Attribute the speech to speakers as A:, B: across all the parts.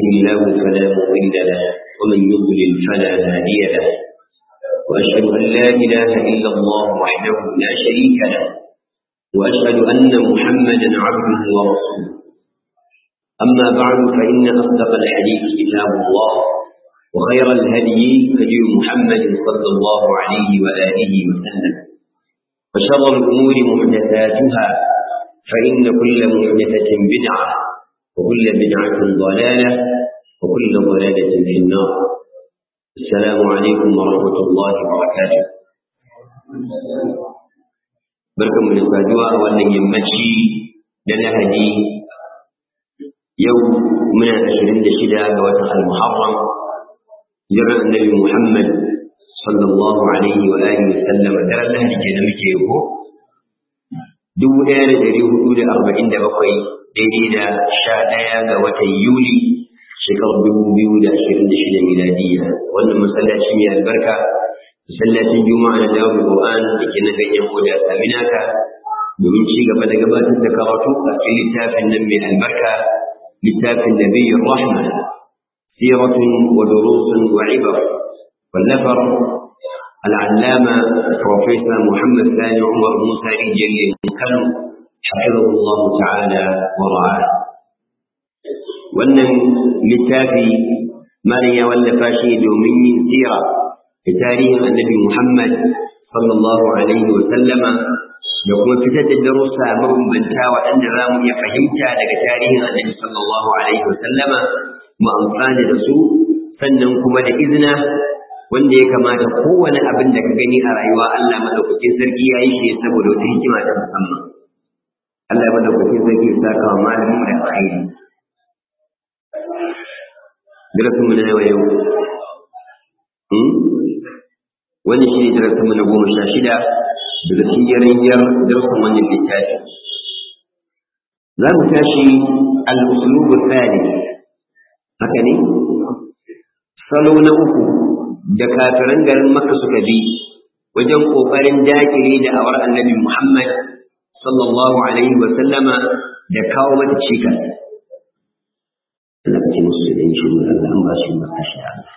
A: الله فلا مضل له ومن يضلل فلا هادي له وأشهد أن لا إله إلا الله وحده لا شريك له وأشهد أن محمدا عبده ورسوله أما بعد فإن أصدق الحديث كتاب الله وخير الهدي هدي محمد صلى الله عليه وآله وسلم وشر الأمور محدثاتها فإن كل محدثة بدعة وكل بدعة ضلالة وكل ضلالة في النار السلام عليكم ورحمة الله وبركاته barkan mu da saduwa a wannan yammaci da lahadi yau muna ashirin da shida ga watan al-muharram jiran annabi muhammad sallallahu alaihi wa alihi wa sallam daren lahadi ke da muke yau dubu ɗaya da ɗari hudu da arba'in da bakwai daidai da sha ɗaya ga watan yuli shekarar dubu biyu da ashirin da shida miladiya wannan masallaci mai albarka masallacin juma'a na dawo qur'an da ke na ganyen hoda saminaka domin ci gaba da gabatar da karatu a cikin littafin nan mai albarka littafin nabiyyur rahma siratun wa durusun wa ibar wallafar العلامة بروفيسور محمد ثاني عمر موسى رجل كانوا حفظه الله تعالى ورعاه wannan littafi malam ya wallafa shi domin yin sira da tarihin annabi Muhammad sallallahu alaihi wa sallama da kuma fitar da darussa mabambanta waɗanda za mu iya fahimta daga tarihin annabi sallallahu alaihi wa sallama mu amfana da su sannan kuma da izina wanda ya kamata kowane abin da ka gani a rayuwa Allah madaukakin sarki ya yi shi saboda wata hikima ta musamman Allah ya madaukakin sarki ya saka wa malamin da alkhairi darasin mu na yau yau wani shi ne darasin mu na goma sha shida daga cikin yarjiyar darasin wannan littafi za mu tashi al-uslubu thalith haka ne salo na uku da kafiran garin Makka suka bi wajen ƙoƙarin dakile da awar annabi Muhammad sallallahu alaihi wa sallama da kawo mata cikas. Allah ka ce musu da yin shiru Allah an ba su yi maka shi Allah.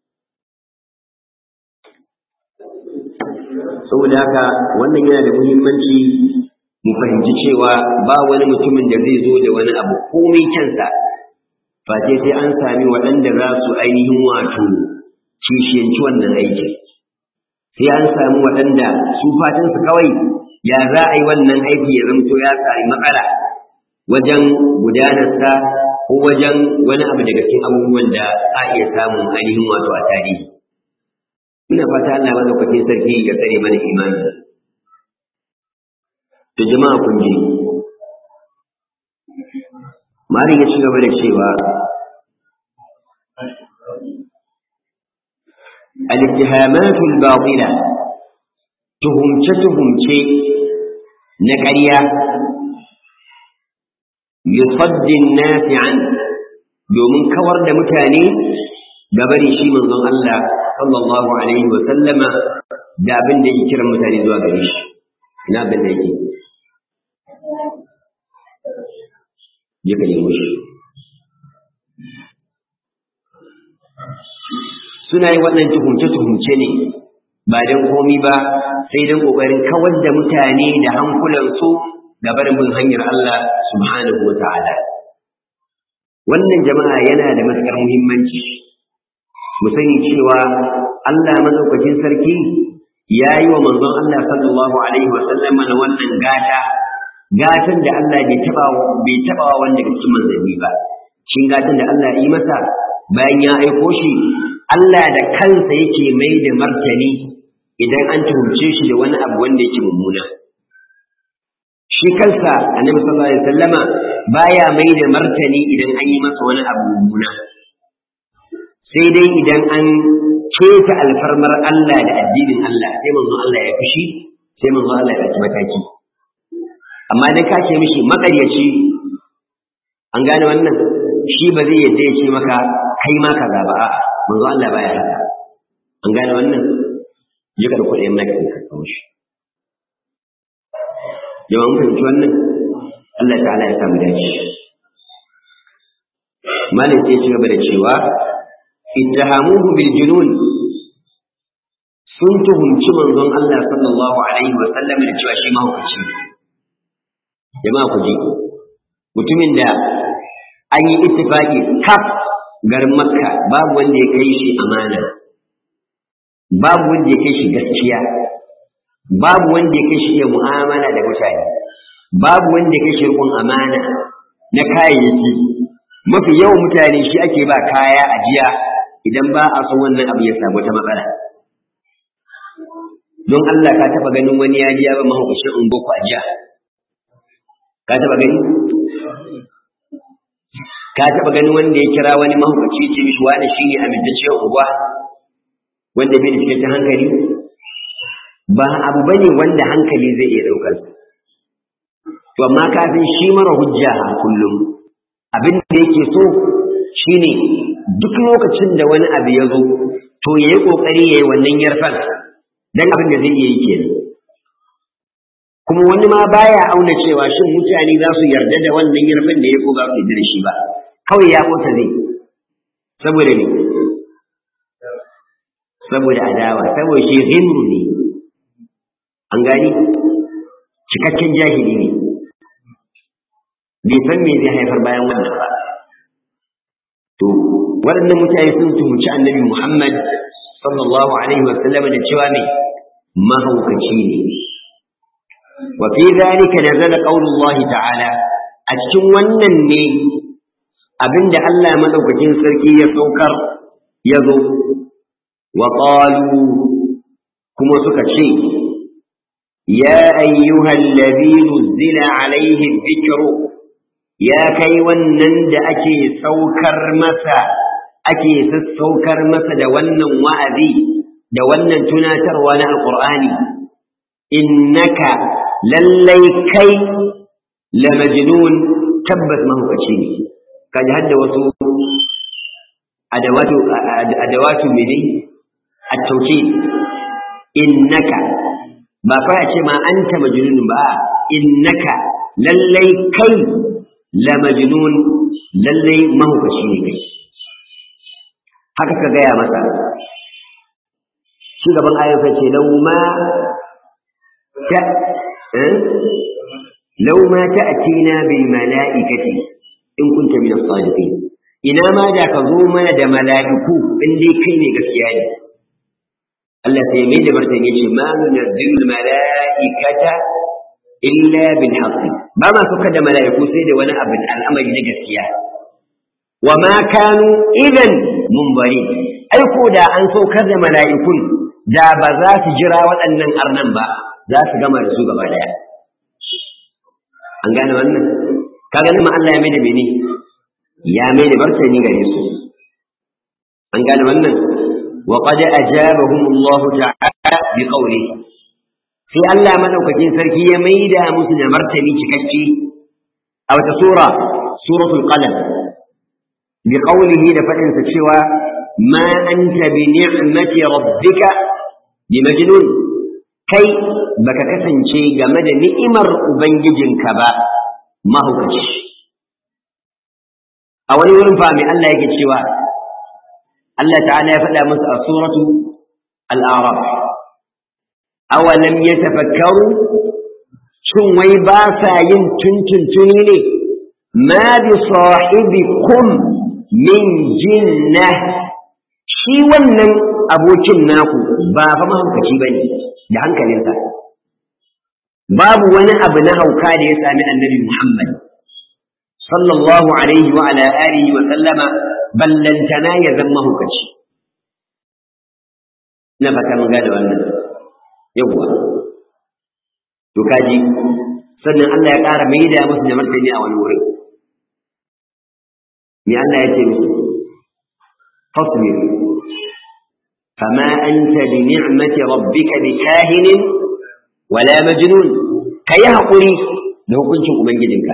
A: Saboda haka wannan yana da muhimmanci mu fahimci cewa ba wani mutumin da zai zo da wani abu komai kyansa face sai an sami waɗanda za su ainihin wato kishiyanci wannan aikin sai an samu waɗanda su fatansu kawai ya za a yi wannan aiki ya zamto ya sami matsala wajen gudanarsa ko wajen wani abu daga cikin abubuwan da a iya samun ainihin wato a tarihi ina fata Allah madaukakin sarki ya tsare mana imani da jama'a kun ji Mari ya ci gaba da cewa الاتهامات الباطلة تهمت تهمت نكريا يصد الناس عنه domin kawar da mutane gabari shi manzon Allah sallallahu alaihi wa sallama da abin da yake kiran mutane zuwa gare shi ina abin da yake je ka nemo shi suna yi waɗannan tuhumce-tuhumce ne ba don komi ba sai don ƙoƙarin kawar da mutane da hankulansu ga barin bin hanyar Allah subhanahu wa ta'ala. Wannan jama'a yana da matuƙar muhimmanci, mu sani cewa Allah mazaukakin sarki ya yi wa manzon Allah sallallahu Alaihi wasallam na wannan gata, gatan da Allah bai taɓa wa wanda cikin manzanni ba, shin gatan da Allah yi masa bayan ya aiko shi Allah da kansa yake mai da martani idan an tuhumce shi da wani abu wanda yake mummuna. Shi kansa annabi sallallahu alaihi wasallama baya mai da martani idan an yi masa wani abu mummuna. Sai dai idan an keta alfarmar Allah da addinin Allah sai manzon Allah ya fushi sai manzon Allah ya ɗauki mataki. Amma dai ka ce mishi maƙaryaci an gane wannan shi ba zai yadda ya ce maka kai ma kaza ba a'a manzo Allah baya haka an gane wannan je ka dauko ɗayan naka ka kawo shi jama'a mun fahimci wannan Allah ta'ala ya samu dace malik sai ci gaba da cewa ittahamuhu bil junun sun tuhumci manzon Allah sallallahu alaihi wa sallam da cewa shi mahaukaci jama'a ku ji mutumin da an yi ittifaqi kaf garin makka babu wanda ya kai shi amana babu wanda ya kai shi gaskiya babu wanda ya kai shi iya mu'amala da mutane babu wanda ya kai shi rikon amana na kayayyaki mafi yawan mutane shi ake ba kaya ajiya idan ba a son wannan abu ya samu ta matsala don Allah ka taba ganin wani ya ji ya ba mahaukacin ungo ku ajiya ka taba gani ka taba ganin wanda ya kira wani mahaukaci ce mishi wani shine amintacciyar unguwa wanda bai da cikakken hankali ba abu bane wanda hankali zai iya ɗaukar to amma kafin shi mara hujja a kullum abin da yake so shine duk lokacin da wani abu ya zo to ya yi ƙoƙari ya yi wannan yarfan don abin da zai iya yi kenan kuma wani ma baya auna cewa shin mutane za su yarda da wannan yarfan da ya ko ba su yarda da shi ba kawai ya kota zai saboda ne saboda adawa saboda shi ghimru ne an gani cikakken jahili ne bai san me zai haifar bayan wannan ba to waɗannan mutane sun tuhumci annabi Muhammad sallallahu alaihi wa sallam da cewa ne mahaukaci ne wa fi dhalika nazala qaulullahi ta'ala a cikin wannan ne abinda Allah madaukakin sarki ya saukar ya zo wa qalu kuma suka ce ya ayyuhal ladhi nuzila alaihi dhikru ya kai wannan da ake saukar masa ake sassaukar masa da wannan wa'azi da wannan tunatarwa na alqur'ani innaka lallai kai la majnun tabbas mahaukaci ne kaji hadda wasu adawatu adawatu mene at-tawkid innaka ba fa ce ma anta majnun ba innaka lallai kai la majnun lallai mahaukaci ne kai haka ka gaya masa shi gaban ayyuka ce lau ma ta lau ma ta'tina bil mala'ikati in kunta min as-sadiqin ina ma da ka zo mana da mala'iku in dai kai ne gaskiya ne Allah sai mai da martani ce ma nunazzilu al-mala'ikata illa bil haqq ba ma suka da mala'iku sai da wani abin al'amari na gaskiya wa ma kanu idan munbari ai ko da an saukar da mala'ikun da ba za su jira waɗannan arnan ba za su gama da su gaba daya an gane wannan kaga nan Allah ya mai da mene ya mai da martani gare su an gane wannan wa qad ajabahum Allah ta'ala bi qawlihi sai Allah madaukakin sarki ya mai da musu da martani cikakke a wata sura suratul qalam bi qawlihi da fadin sa cewa ma anta bi ni'mati rabbika bi majnun kai baka kasance game da ni'imar ubangijinka ba mahaukaci a wani wurin fa mai Allah yake cewa Allah ta'ala ya faɗa musu a suratu al-a'raf awalam yatafakkaru shin wai ba sa yin tuntuntuni ne ma bi sahibikum min jinna shi wannan abokin naku ba fa mahaukaci bane da hankalinsa babu wani abu na hauka da ya sami annabi Muhammad sallallahu alaihi wa ala alihi wa sallama ballantana ya zama mahaukaci na fata mun gane wannan yawwa to kaji sannan Allah ya ƙara mai da musu da martani a wani wurin me Allah ya ce musu fasbir فما أنت بنعمة ربك بكاهن ولا مجنون كي هقولي له كنت أبنجدك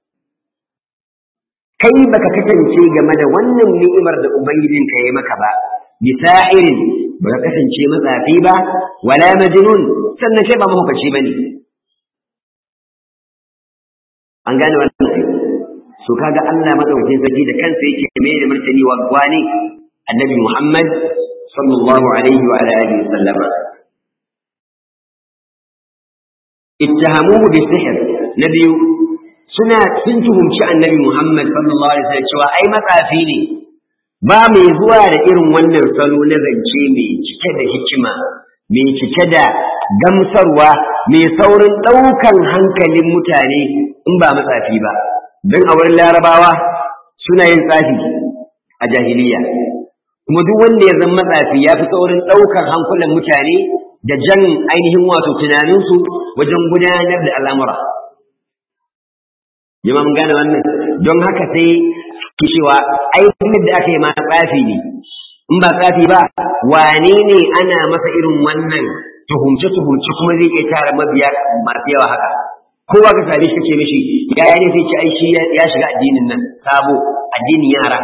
A: kai baka kasance game da wannan ni'imar da ubangijinka ya maka ba bisa'irin baka kasance matsafi ba wala majnun sannan kai ba mahaukaci bane an gane wannan to kaga Allah madaukakin sarki da kansa yake mai da martani wa gwani annabi Muhammad sallallahu alaihi wa alihi wasallam ittahamuhu bisihr na biyu suna sun tuhumci annabi Muhammad sallallahu alaihi wasallam cewa ai matsafi ne ba mai zuwa da irin wannan salo na zance mai cike da hikima mai cike da gamsarwa mai saurin ɗaukan hankalin mutane in ba matsafi ba don a wurin larabawa suna yin tsafi a jahiliya kuma duk wanda ya zama matsafi ya fi saurin ɗaukar hankulan mutane da jan ainihin wato tunaninsu wajen gudanar da al'amura jama mun gane wannan don haka sai ki cewa aikin da aka yi ma tsafi ne in ba tsafi ba wane ne ana masa irin wannan tuhumce tuhumce kuma zai iya tara mabiya masu yawa haka kowa ka same shi kace mishi ya ne sai ci ai shi ya shiga addinin nan sabo addinin yara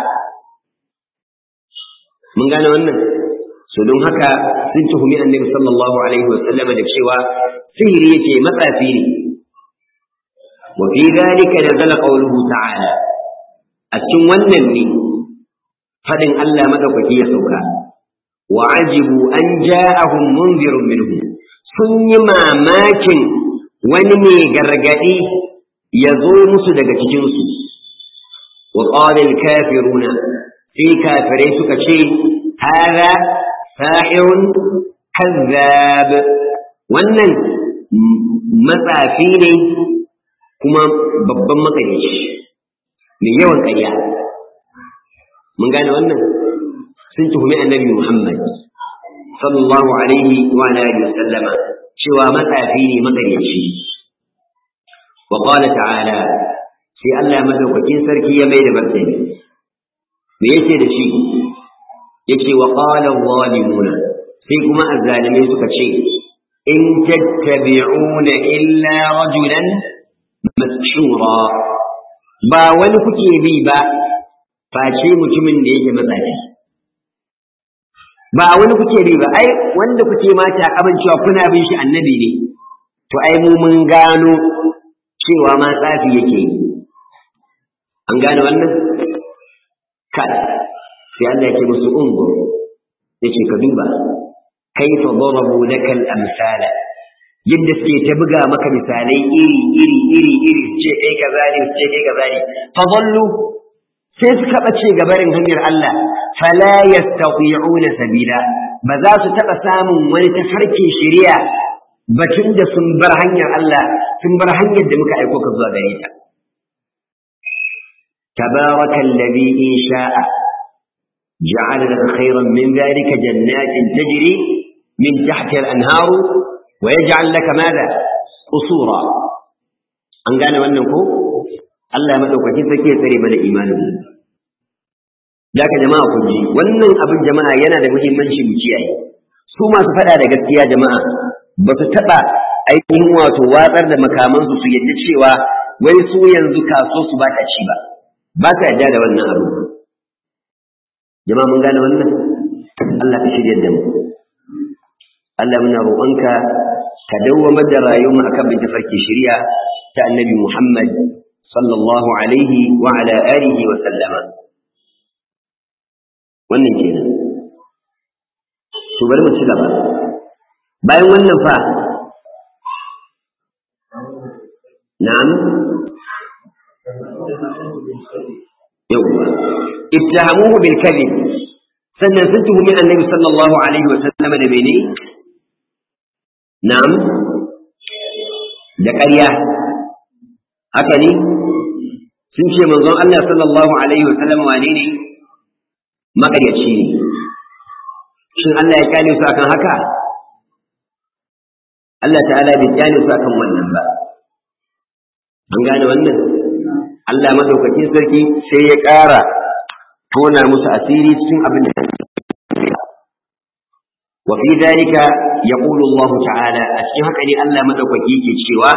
A: mun gane wannan so don haka sun tuhumi annabi sallallahu alaihi wa sallam da cewa sihiri yake matsafi ne wa fi dhalika nazala qawluhu ta'ala a cikin wannan ne fadin Allah madaukaki ya sauka wa ajibu an ja'ahum munzirun minhum sun yi mamakin wani mai gargadi ya zo musu daga cikinsu wa qala al-kafiruna sai kafirai suka ce hada sahirun kazzab wannan matsafi ne kuma babban makarici mai yawan ƙarya mun gane wannan sun tuhumi annabi Muhammad sallallahu alaihi wa alihi wasallama cewa matsafi ne makarici wa qala ta'ala sai Allah madaukakin sarki ya mai da martani me yake da shi yake wa qala zalimuna sai kuma azzalimai suka ce in tattabi'una illa rajulan mashura ba wani kuke bi ba face mutumin da yake matsafi ba wani kuke bi ba ai wanda kuke mata kaman cewa kuna bin shi annabi ne to ai mu mun gano cewa ma tsafi yake yi an gane wannan kai sai Allah yake musu ungur yace ka duba kaifa darabu lakal amsala yadda suke ta buga maka misalai iri iri iri iri ce kai kaza ne ce kai kaza ne fa dallu sai suka bace gabarin hanyar Allah fala yastati'una sabila ba za su taba samun wani tafarkin shari'a batun da sun bar hanyar Allah sun bar hanyar da muka aiko ka zuwa gare ta تبارك الذي إن شاء جعل لك خيرا من ذلك جنات تجري من تحت الأنهار ويجعل لك ماذا قصورا an gane wannan ko Allah madaukakin sarki ya tsare mana imanin da ka jama'a kun ji wannan abin jama'a yana da muhimmanci mu kiyaye su masu faɗa da gaskiya jama'a ba su taɓa ainihin wato watsar da makamansu su yadda cewa wai su yanzu kaso su ba ta ci ba ba ka yarda da wannan abu jama'a mun gane wannan Allah ka shirya da mu Allah muna roƙonka ka dawwamar da rayuwar akan bin tafarki shari'a ta annabi Muhammad sallallahu alaihi wa ala alihi wa sallama wannan kenan to bari mu ci gaba bayan wannan fa na'am yawwa ittahamuhu bil kadhib sannan sun tuhumi annabi sallallahu alaihi wa sallama da mene na'am da ƙarya haka ne sun ce manzon Allah sallallahu alaihi wa sallama wane ne maƙaryaci ne shin Allah ya kyale su akan haka Allah ta'ala bai kyale su akan wannan ba an gane wannan Allah madaukakin sarki sai ya ƙara tona musu asiri cikin abin da wa fi dalika yaqulu Allah ta'ala a cikin haka ne Allah madaukaki ke cewa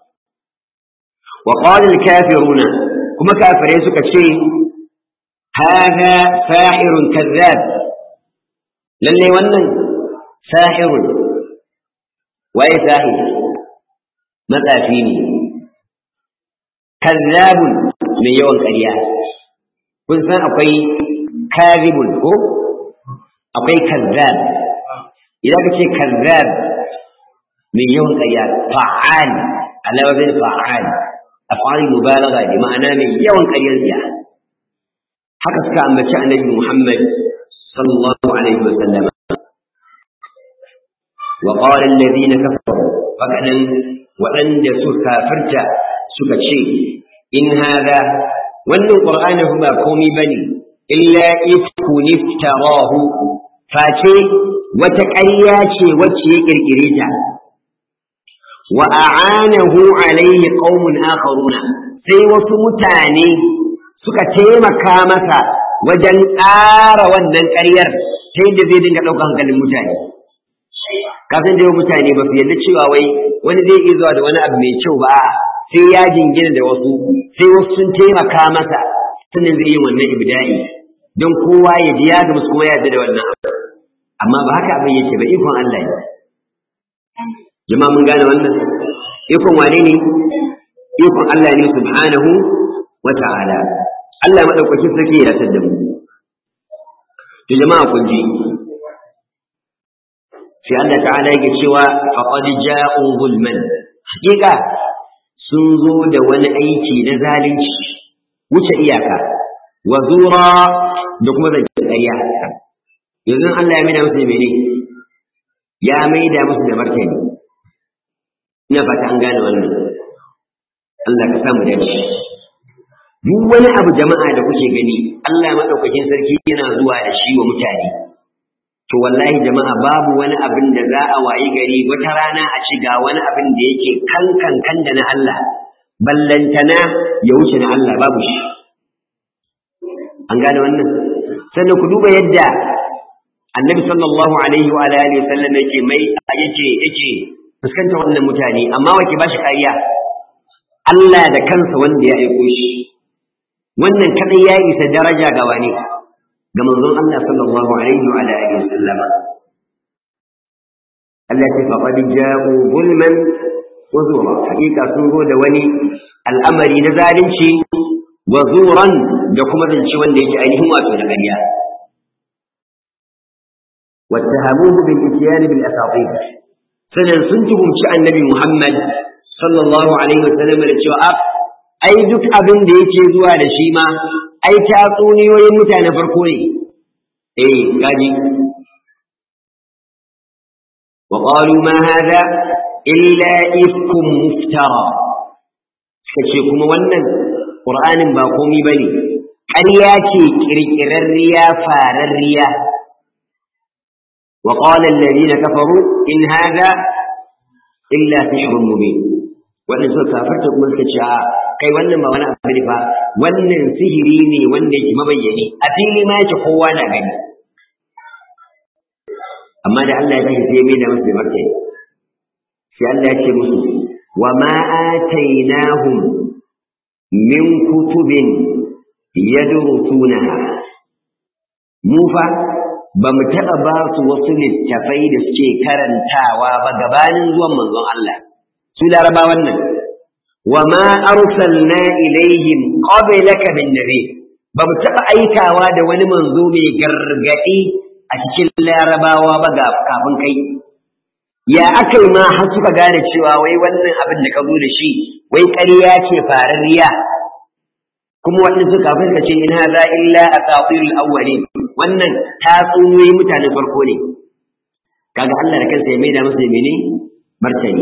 A: wa qala al-kafiruna kuma kafirai suka ce hada sahirun kazzab lalle wannan sahirun waye sahir matsafi ne kazzabun mai yawan ƙarya kun san akwai kadhibun ko akwai kazzab idan ka ce kazzab mai yawan ƙarya fa'al ala wazin fa'al af'al mubalagha ne ma'ana mai yawan ƙaryar riya haka suka ambaci annabi Muhammad sallallahu alaihi wa sallam wa qala alladhina kafaru fakadan waɗanda suka kafirta suka ce in hada wannan qur'ani ba komai bane illa ifkun iftarahu face wata ƙarya ce wacce ya kirkire ta wa a'anahu alaihi qaumun akharuna sai wasu mutane suka taimaka masa wajen ƙara wannan ƙaryar ta yadda zai dinga ɗaukar hankalin mutane kafin da mutane ba su yarda cewa wai wani zai iya zuwa da wani abu mai kyau ba sai ya jingina da wasu sai wasu sun taimaka masa sannan zai yi wannan ibda'i don kowa ya ji ya ga musu kuma ya yarda da wannan abu amma ba haka abin yake ba ikon Allah ne jama'a mun gane wannan ikon wane ne ikon Allah ne subhanahu wa ta'ala Allah madaukakin sarki ya yarda da mu to jama'a kun ji sai Allah ta'ala yake cewa faqad ja'u zulman hakika sun zo da wani aiki na zalunci wuce iyaka wa zura da kuma zancen ƙarya yanzu Allah ya maida musu mene ya maida musu da martani ina fata an gane wannan Allah ka samu dace duk wani abu jama'a da kuke gani Allah madaukakin sarki yana zuwa da shi wa mutane to wallahi jama'a babu wani abin da za a wayi gari wata rana a ci ga wani abin da yake kankan kan da na Allah ballantana ya wuce na Allah babu shi an gane wannan sannan ku duba yadda annabi sallallahu alaihi wa alihi sallam yake mai yake yake fuskanta wannan mutane amma wake ba shi kariya Allah da kansa wanda ya aiko shi wannan kadai ya isa daraja ga wani ga manzon Allah sallallahu alaihi wa alihi sallama Allah ya faqad ja'u zulman wa zura hakika sun zo da wani al'amari na zalunci wa zuran da kuma zance wanda yake ainihin wato da ƙarya واتهموه بالاتيان بالاساطير sannan sun tuhumci annabi Muhammad sallallahu alaihi wasallam da cewa ai duk abin da yake zuwa da shi ma ai tatsuniyoyin mutane farko ne eh gaji wa qalu ma hada illa ifkum muftara kace kuma wannan qur'anin ba komai bane ƙarya ce kirkirarriya fararriya wa qala alladhina kafaru in hada illa sihrun mubin wannan suka kafarta kuma suka ce kai wannan ba wani abu ne fa wannan sihiri ne wanda yake mabayyani a fili ma yake kowa na gani amma da Allah ya tashi sai mai da musu martani sai Allah ya ce musu wa ma atainahum min kutubin yadrusunaha mu fa ba mu taɓa ba su wasu littafai da suke karantawa ba gabanin zuwan manzon Allah su laraba wannan wa ma arsalna ilaihim qablaka min nabi ba mu taɓa aikawa da wani manzo mai gargaɗi a cikin larabawa ba ga kafin kai ya aka yi ma har suka gane cewa wai wannan abin da ka zo da shi wai ƙarya ce farariya kuma waɗansu kafin ka ce in haza illa asatirul awwalin wannan tatsuniyoyi mutanen farko ne kaga Allah da kansa ya maida masa mene martani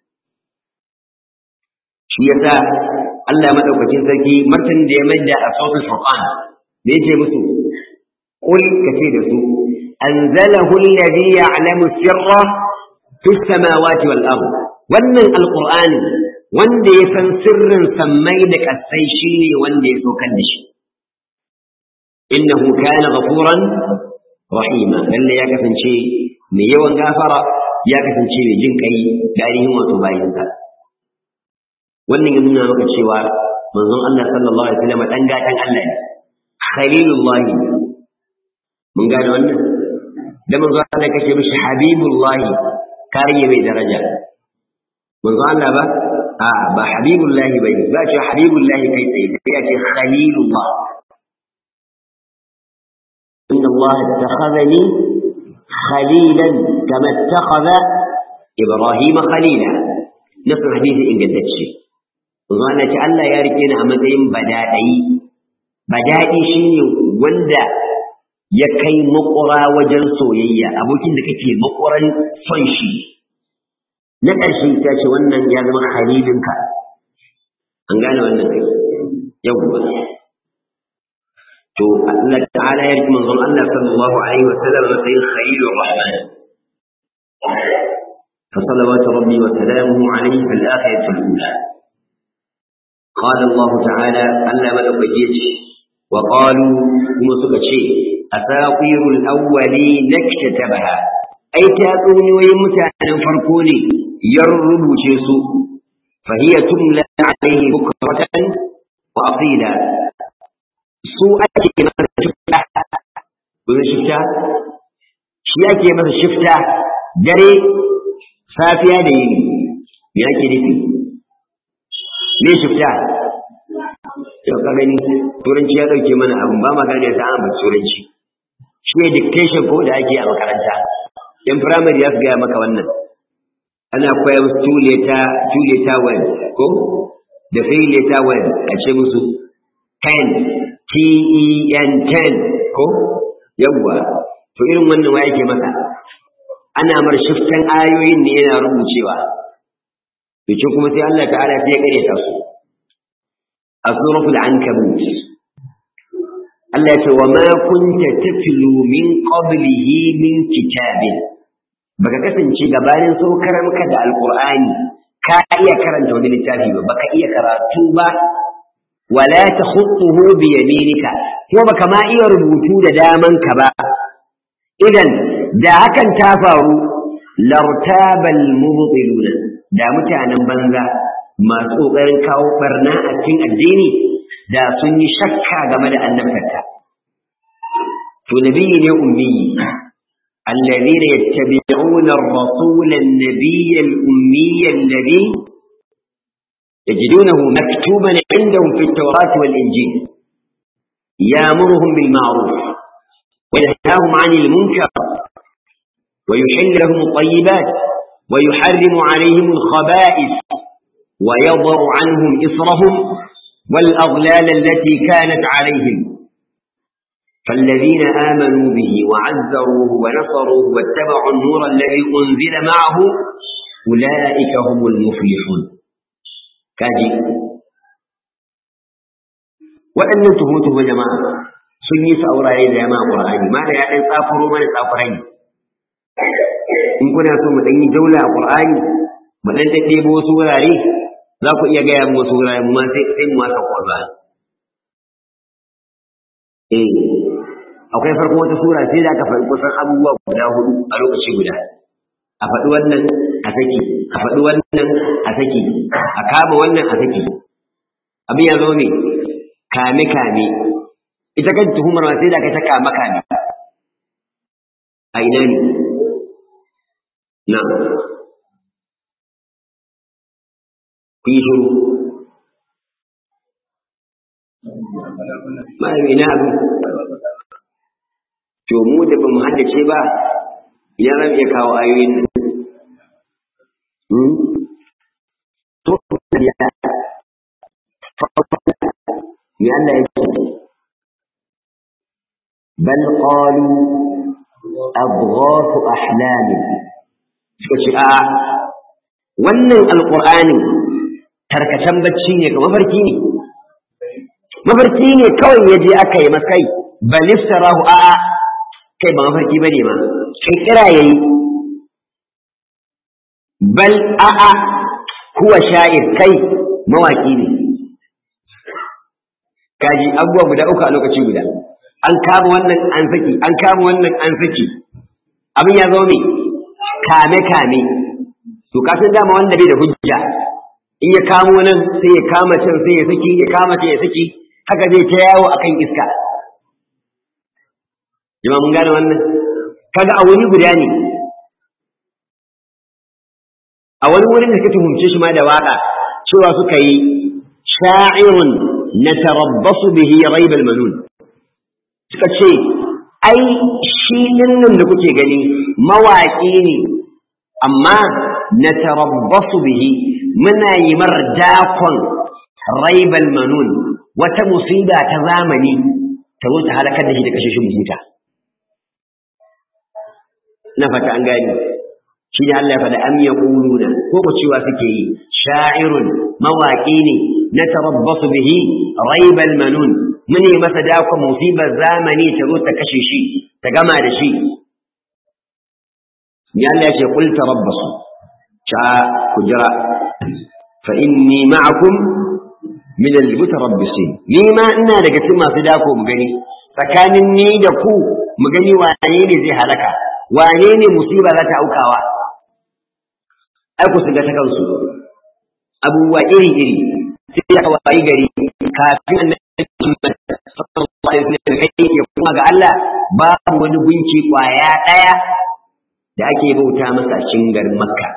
A: shi yasa Allah madaukakin sarki martanin da ya maida a sautul furqan me yake musu qul kace da su anzalahu alladhi ya'lamu sirra fis samawati wal ard wannan alqur'ani wanda ya san sirrin sammai da kasai shine wanda ya saukar da shi innahu kana ghafuran rahima lalle ya kasance mai yawan gafara ya kasance mai jin kai da ainihin wato bayinsa wannan ya nuna maka cewa manzon Allah sallallahu alaihi wasallam dan gatan Allah ne khalilullahi mun gane wannan da manzon Allah kake mishi habibullahi kariye mai daraja manzon Allah ba a ba habibullahi bane ba ce habibullahi kai tsaye sai ya ce khalilullah inna Allah ittakhadhani khalilan kama ittakhadha Ibrahim khalila nasu hadisi ingantacce Zuwa na ce Allah ya rike ni a matsayin badadai badadi shine wanda ya kai makura wajen soyayya abokin da kake makuran son shi na ƙarshe ta ce wannan ya zama halilinka an gane wannan kai yawwa to Allah ta'ala ya rike manzon Allah sallallahu alaihi wa sallam matsayin khalilur rahman فصلوات ربي وسلامه عليه في الآخرة الأولى قال الله تعالى ألا ملك وقالوا هم سكتشي أساطير الأولين اكتتبها أي تاتوني ويمتعنا فرقوني يربو جيسو فهي تملى عليه بكرة وأصيلا سوء أكي مثل شفتة ومن شفتة شيء أكي مثل شفتة دري safiya da yini me ake nufi me shifta yau ka gani turanci ya dauke mana abin ba ma gane ta an turanci shi ne dictation ko da ake a makaranta in primary ya gaya maka wannan ana koya musu two letter two letter word ko da three letter word a ce musu ten t e n ten ko yawwa to irin wannan wa yake maka ana mar shiftan ayoyin ne yana rubucewa bikin kuma sai Allah ta'ala sai ya kare ta su a suratul ankabut Allah ya ce wa ma kunta tatlu min qablihi min kitabin baka kasance gabanin saukar maka da alqur'ani ka iya karanta wani littafi ba baka iya karatu ba wala takhutuhu bi yaminika ko baka ma iya rubutu da damanka ba idan da hakan ta faru lartabal mubtiluna da mutanen banza masu kokarin kawo barna a cikin addini da sun yi shakka game da annabtarta to nabiyyi ne ummi الذين يتبعون الرسول النبي الأمي الذي يجدونه مكتوبا عندهم في التوراة والإنجيل يأمرهم بالمعروف وينهاهم عن المنكر ويحل لهم الطيبات ويحرم عليهم الخبائث ويضع عنهم إصرهم والأغلال التي كانت عليهم فالذين آمنوا به وعزروه ونصروه واتبعوا النور الذي أنزل معه أولئك هم المفلحون كاجي وأن تهوته جماعة سنيس أوراي جماعة قرآن ما لا يعني تافروا من تافرين in kuna so mu ɗan yi jaula a ƙur'ani mu ɗan ɗaɗɗebo wasu wurare za ku iya gaya mu wasu wurare mu ma sai sai mu wasa ƙwarba eh akwai farko wata sura sai da aka faɗi kusan abubuwa guda hudu a lokaci guda a faɗi wannan a saki a faɗi wannan a saki a kama wannan a saki abin ya zo ne kame kame ita kan tuhumar ma sai da aka ta kama kame a ina ne نعم في شروط ما ina abu to mu da ba mu haddace ba ina zan iya kawo ayoyin nan to ya me Allah ya ce bal qalu adghafu ahlamin suka ce a wannan alƙur'anin tarkacen bacci ne ga mafarki ne mafarki ne kawai ya je aka yi maskai balistarahu a a kai ba mafarki ba ne ma kai kira ya yi bal a a kuwa sha'ir kai mawaki ne kaji abubuwa guda uku a lokaci guda an kama wannan an saki an kama wannan an saki abin ya zo ne kame-kame, to kasan dama wanda bai da hujja, in ya kamo nan sai ya kama can sai ya saki, ya kama can ya saki, haka zai ta yawo akan iska. Jama mun gane wannan? Kaga a wuri guda ne, a wani wurin da ka tuhumce shi ma da waƙa, cewa suka yi sha'irun natarabbasu bihi raibal manun suka ce ai shi nan da kuke gani mawaƙi ne amma natarabbasu bihi muna yi mar dakon raibal manun wata musiba ta zamani ta zo ta halakar da shi da kashe shi mutunta na fata an gani shi ne Allah ya faɗa am yaquluna ko ko cewa suke yi sha'irun mawaƙi ne na tarabbasu bihi raibal manun mune masa dakon musibar zamani ta zo ta kashe shi ta gama da shi ya Allah ya ce qul tarabbasu cha ku jira fa inni ma'akum min al-mutarabbisin ni ma ina daga cikin masu dako mu gani tsakanin ni da ku mu gani wane ne zai halaka wane ne musiba za ta aukawa ai ku shiga ta kansu abubuwa iri iri sai ya kawai gari kafin annabi sallallahu alaihi wasallam ya kuma ga Allah babu wani gunki kwaya daya da ake bauta masa cikin garin Makka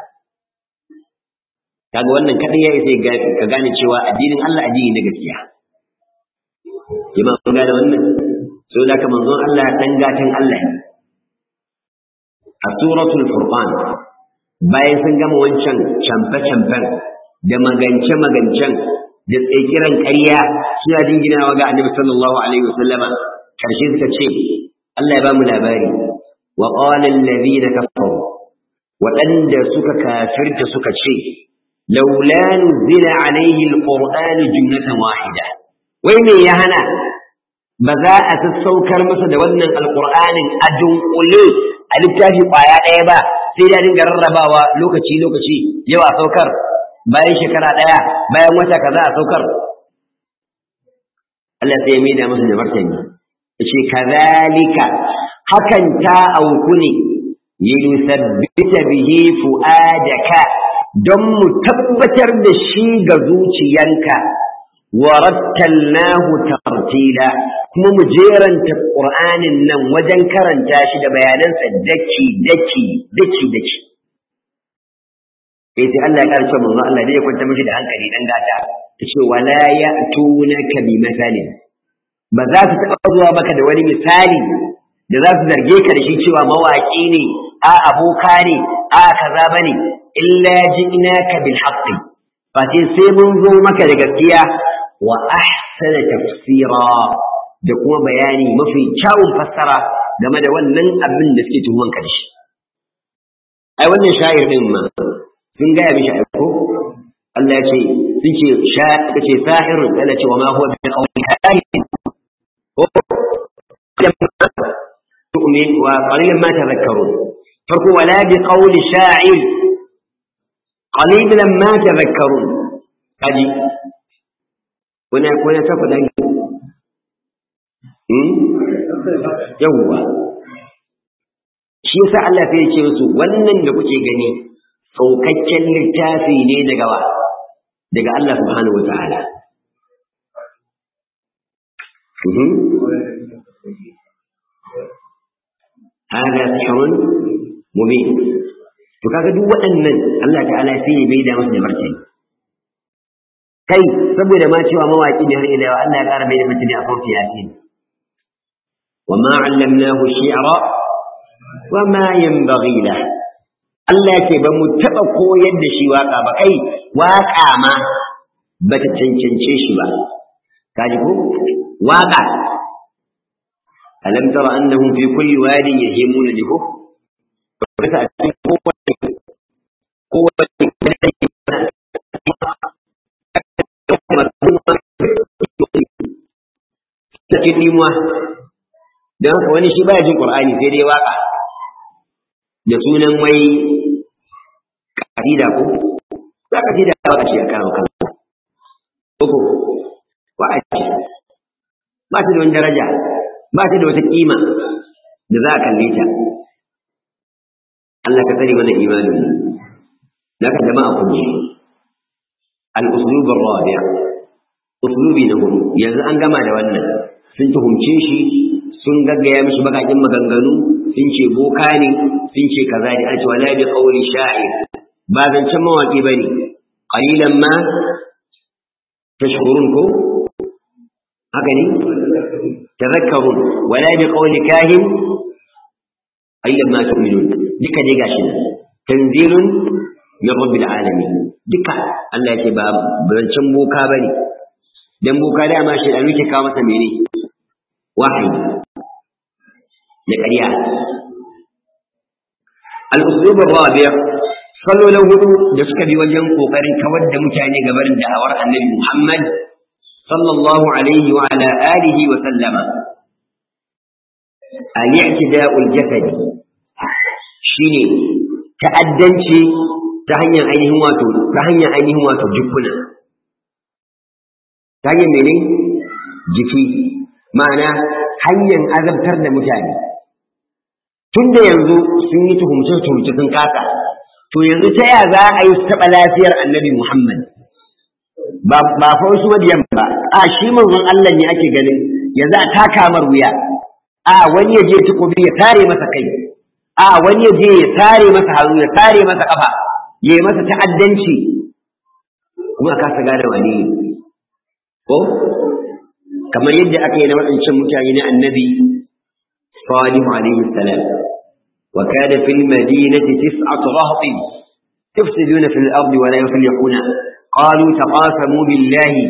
A: kaga wannan kadai yayi sai ka gane cewa addinin Allah addini na gaskiya jama'a kun gane wannan so da kamar manzon Allah dan gatan Allah ne a suratul furqan bayan sun gama wancan camfe-camfen da magance-magancen da tsekiran ƙarya suna jinginawa ga annabi sallallahu alaihi wasallama karshe suka ce Allah ya ba mu labari wa qala allazina kafaru waɗanda suka kafirta suka ce laula nuzila alaihi alqur'anu jumlatan wahida wai me ya hana ba za a sassaukar masa da wannan alqur'anin a dunkule a littafi ƙwaya ɗaya ba sai da dinga rarrabawa lokaci lokaci yau a saukar bayan shekara ɗaya bayan wata kaza a saukar Allah sai ya maida masa da martani yace kazalika hakan ta auku ne linusabbita bihi fuadaka don mu tabbatar da shi ga zuciyanka wa rattalnahu tartila kuma mu jeranta qur'anin nan wajen karanta shi da bayanansa daki daki daki daki sai sai Allah ya karce manzo Allah dai ya kwanta mishi da hankali dan gata tace wala ya'tunaka bi masalin ba za su taɓa zuwa maka da wani misali da za su zarge ka da shi cewa mawaƙi ne a aboka ne a kaza bane illa ji'naka bil haqqi fa sai mun zo maka da gaskiya wa ahsana tafsira da kuma bayani mafi kyawun fassara game da wannan abin da suke tuhuman ka da shi ai wannan sha'ir din ma sun gaya mishi aiko Allah ya ce sun ce sha kace sahirun Allah ce wa ma huwa bi qawli kahin تؤمن وقليلا ما تذكرون فرقوا ولا بقول شاعر قليلا ما تذكرون هذه هنا هنا تفضل yawwa shi yasa Allah sai ya ce musu wannan da kuke gani saukakken littafi ne daga wa daga Allah subhanahu wa ta'ala هذا سحر مبين to kaga duk waɗannan Allah ta'ala sai ya bai da masa da martani kai saboda ma cewa mawaki ne har ila yau Allah ya ƙara bai da martani a farko yasin wa ma 'allamnahu shi'ra wa ma yanbaghi lahu Allah yake ba mu taɓa koyar da shi waka ba kai waka ma ba ta cancance shi ba kaji ko waka ألم تر أنهم في كل واد يهيمون له cikin limuwa don haka wani shi baya jin ƙur'ani sai dai waka da sunan wai kasida ko za ka da waka shi a kawo kan ko wa'azi ba ta da wani daraja ba ta da wata kima da za a kalle ta Allah ka tsare mana imanin da ka jama'a kun ji al-uslub ar-rabi' uslubi na hudu yanzu an gama da wannan sun tuhumce shi sun gaggaya mishi bakakin maganganu sun ce boka ne sun ce kaza ne an ce wala bi qawli sha'ir ba zancen mawaki bane qalilan ma tashkurun ko haka ne tazakkarun wala bi qawli kahin ayyan ma tu'minun duka dai gashi tanzilun min rabbil alamin duka Allah yake ba bancin boka bane dan boka da ma shi da muke kawo masa mene wahayi na ƙarya al-uslub ar-rabi' sallolin hudu da suka bi wajen kokarin kawar da mutane gabarin da'awar annabi Muhammad sallallahu alaihi wa ala alihi wa sallama al-i'tida'ul jasadi shine ta'addanci ta hanyar ainihin wato ta hanyar ainihin wato jikuna ta hanyar mene jiki ma'ana hanyar azabtar da mutane tun da yanzu sun yi tuhumce-tuhumce sun kasa to yanzu ta ya za a yi taɓa lafiyar annabi Muhammad ba fa wasu madiyan ba a shi manzon Allah ne ake ganin yanzu a taka mar wuya a wani ya je takobi ya tare masa kai a wani ya je ya tare masa hannu ya tare masa kafa ya yi masa ta'addanci kuma ka sa gane wani ko kamar yadda aka yi na waɗancan mutane na annabi salihu alaihi salam wa kana fil madinati tis'atu rahtin tufsiduna fil ardi wa la yuslihuna qalu taqasamu billahi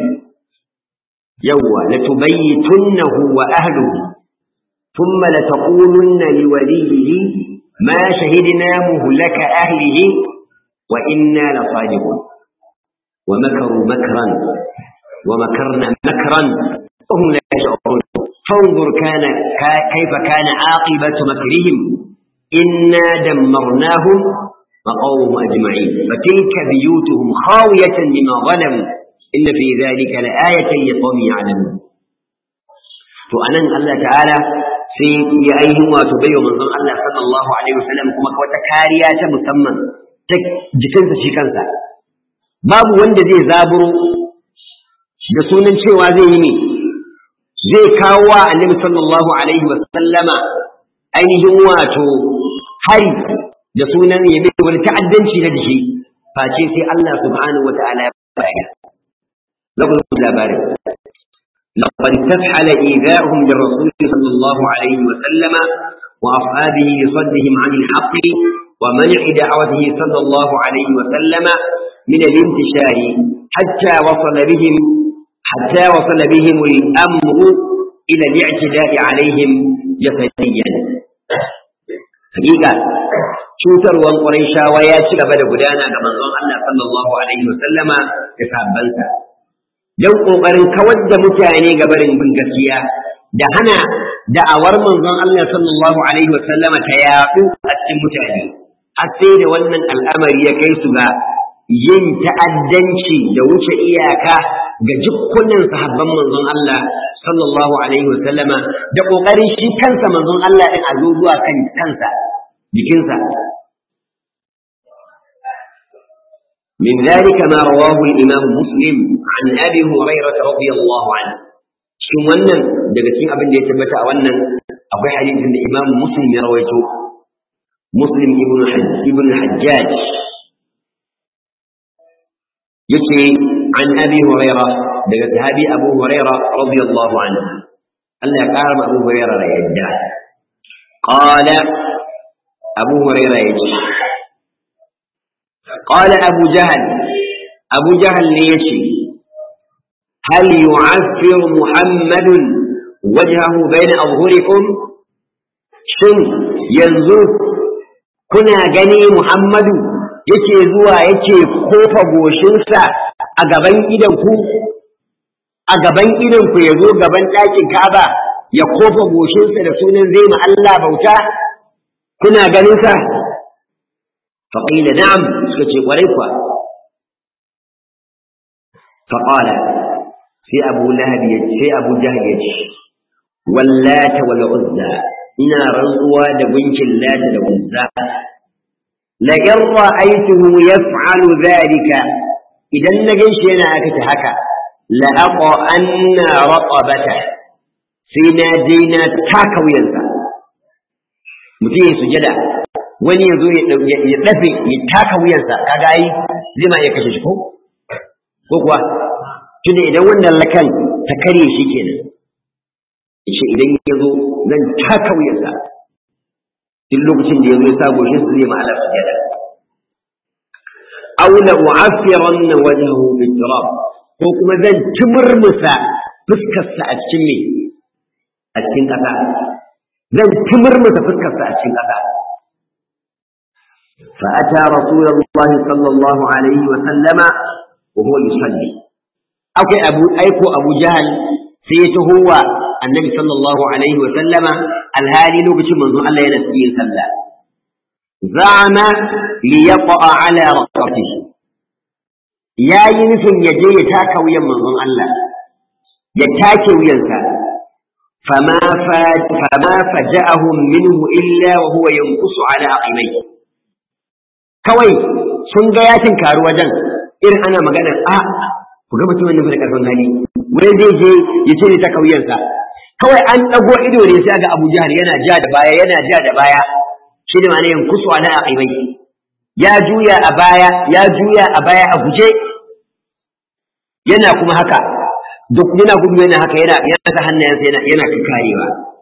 A: yawwa latubayyitunnahu wa ahlihi thumma lataqulunna liwaliyhi ma shahidna muhlaka ahlihi wa inna lasadiqun ومكروا مكرا ومكرنا مكرا وهم لا يشعرون فانظر كان كيف كان عاقبة مكرهم إنا دمرناهم وقومهم أجمعين فتلك بيوتهم خاوية بما ظلموا إن في ذلك لآية لقوم يعلمون فأنا الله تعالى في يأيه وتبين من الله صلى الله عليه وسلم كما وتكاريات مسمى jikinsa shi kansa babu wanda zai zaburo da sunan cewa zai yi ne zai kawo wa annabi sallallahu alaihi wa sallama ainihin wato hari da sunan ya bi wani ta'addanci na jiki face sai Allah subhanahu wa ta'ala ya baya lakum labarin لقد استفحل إيذاؤهم للرسول صلى الله عليه وسلم وأصحابه لصدهم عن الحق ومنع دعوته صلى الله عليه وسلم من الانتشار حتى وصل بهم حتى وصل بهم الأمر إلى الاعتداء عليهم جسديا حقيقة cutarwan Qurayshawa ya ci gaba da gudana ga manzon Allah sallallahu alaihi wa sallama da sahabbansa dan kokarin kawar da mutane ga barin bin gaskiya da hana da'awar manzon Allah sallallahu alaihi wa sallama ta yaɗu a cikin mutane har sai da wannan al'amari ya kai su ga yin ta'addanci da wuce iyaka ga jikkunan sahabban manzon Allah sallallahu alaihi wasallama da kokarin shi kansa manzon Allah din a zo zuwa kan kansa jikinsa من ذلك ما رواه الإمام مسلم عن أبي هريرة رضي الله عنه shin wannan daga cikin abin da ya tabbata a wannan akwai hadisin da Imam Muslim ya rawaito Muslim ibn ibn Hajjaj yake an Abi Huraira daga sahabi Abu Huraira radiyallahu anhu Allah ya kara Abu Huraira da yadda qala Abu Huraira yace qala Abu Jahl Abu Jahl ne yace هل يعفر محمد وجهه بين أظهركم shin yanzu kuna gani Muhammadu yake zuwa yake kofa goshinsa a gaban idanku a gaban idanku ya zo gaban ɗakin Ka'aba ya kofa goshinsa da sunan zai ma Allah bauta kuna ganinsa faƙila na'am suka ce ƙwarai kuwa faƙala sai abu lahab ya sai abu jahal ya ce wallata wal uzza ina rantsuwa da gunkin lata da uzza la in ra'aytuhu yaf'alu dhalika idan na ganshi yana aikata haka la aqa anna raqabata sai na je na taka wuyansa mutum ya sujada wani ya zo ya dafe ya taka wuyansa kaga ai zai ma iya kashe shi ko ko kuwa tunda idan wannan lakan ta kare shi kenan yace idan ya zo zan taka wuyarsa duk lokacin da ya zo ya sa goshin su zai ma Allah sujada aw la u'affiranna wajhahu bit-turab ko kuma zan timurmusa fuskarsa a cikin me a cikin ƙasa zan timurmusa fuskarsa a cikin ƙasa فأتى رسول الله صلى الله عليه وسلم وهو يصلي أوكي أبو أيكو أبو جهل سيته هو النبي صلى الله عليه وسلم الهالي لوكش منذ الله ينسي صلى زعم ليقع على رقبته يا ينسن يجي يتاك ويا منذ الله يتاك وينسى فما فاج فما فجأهم منه إلا وهو ينقص على عقبيه kawai sun ga ya tinkari wajen irin ana magana a ku ga mutumin da da karfin hali wai zai je ya ce ne ta kauyensa kawai an ɗago ido ne sai ga Abu Jahal yana ja da baya yana ja da baya shi ne ma'ana yankusu ala aqibai ya juya a baya ya juya a baya a guje yana kuma haka duk yana gudu yana haka yana yana ta hannayensa yana yana karewa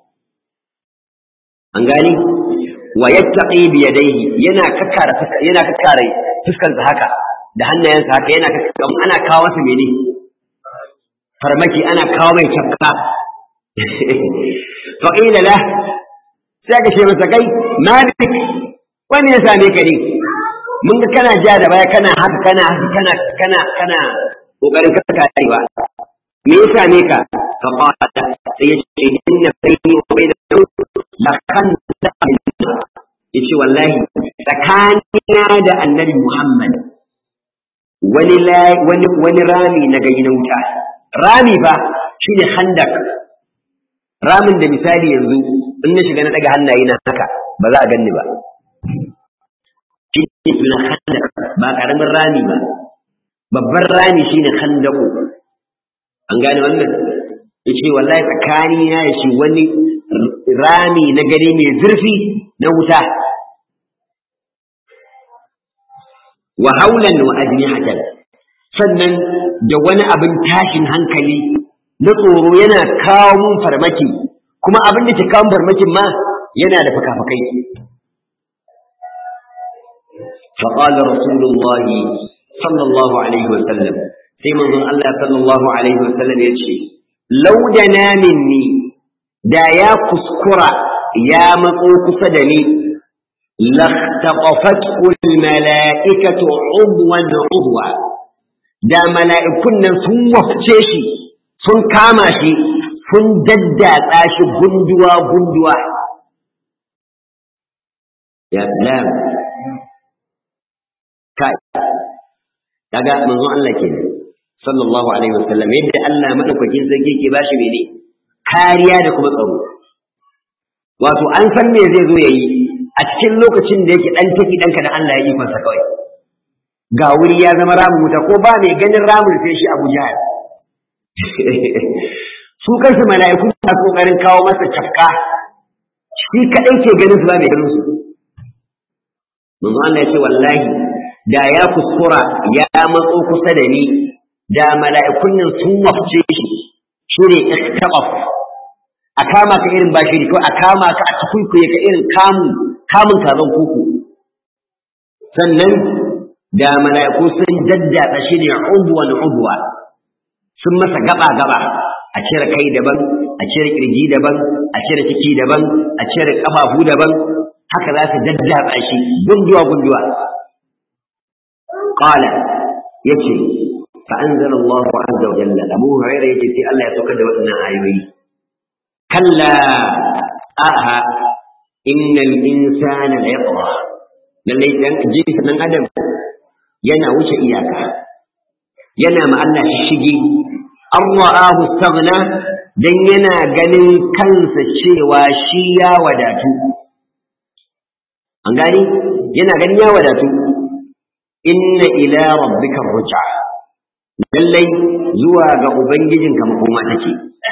A: an gani wa yattaqi bi yadayhi yana kakkara yana kakkare fuskarsa haka da hannayensa haka yana kakkara ana kawo masa mene farmaki ana kawo mai cakka fa qila la sai ka ce masa kai malik wani ya same ka ne mun ga kana ja da baya kana haka kana haka kana kana kana kokarin kakkarewa me ya same ka fa qala sai ya ce inna bayni wa bainahu la kan yace wallahi tsakanina da annabi Muhammad wani wani wani rami na gani na wuta rami fa shine handak ramin da misali yanzu in na shiga na daga hannaye na haka ba za a ganni ba shine sunan handak ba karamin rami ba babban rami shine handaku an gane wannan yace wallahi tsakanina da shi wani rami na gari mai zurfi na wuta wa haulan wa ajnihatan sannan da wani abin tashin hankali na tsoro yana kawo mun farmaki kuma abin da ke kawo farmakin ma yana da fakafakai فقال رسول الله صلى الله عليه وسلم sai manzon Allah sallallahu alaihi wasallam ya ce laudana minni da ya kuskura ya matso kusa da ni لاختطفته الملائكة عضوا عضوا da mala'ikun nan sun wafce shi sun kama shi sun daddatsa shi gunduwa gunduwa ya salam kai kaga manzon Allah ke sallallahu alaihi wasallam yadda Allah madaukakin sarki ke bashi mene kariya da kuma tsaro wato an san me zai zo yayi a cikin lokacin da yake dan taki danka da Allah ya yi masa kawai ga wuri ya zama ramin wuta ko ba mai ganin ramin sai shi Abu Jahal su kansu mala'iku na kokarin kawo masa cafka shi kadai ke ganin su ba mai ganin su manzo Allah ya ce wallahi da ya kuskura ya matso kusa da ni da mala'ikun nan sun wafce shi shi ne ikhtabaf a kama ka irin bashi ko a kama ka a tukuikuye ka irin kamun kamun kazan kuku sannan da mala'iku sun daddatsa shi ne udwan udwa sun masa gaba gaba a cire kai daban a cire kirji daban a cire ciki daban a cire kafafu daban haka za su daddatsa shi gunduwa gunduwa qala yace fa anzala Allahu azza wa jalla Abu Hurairah yace sai Allah ya saukar da waɗannan ayoyi kalla aha innal insana la yatgha lallai dan jinsi dan adam yana wuce iyaka yana ma Allah shige an ra'ahu staghna dan yana ganin kansa cewa shi ya wadatu an gani yana ganin ya wadatu inna ila rabbika ruj'a lallai zuwa ga ubangijinka makoma take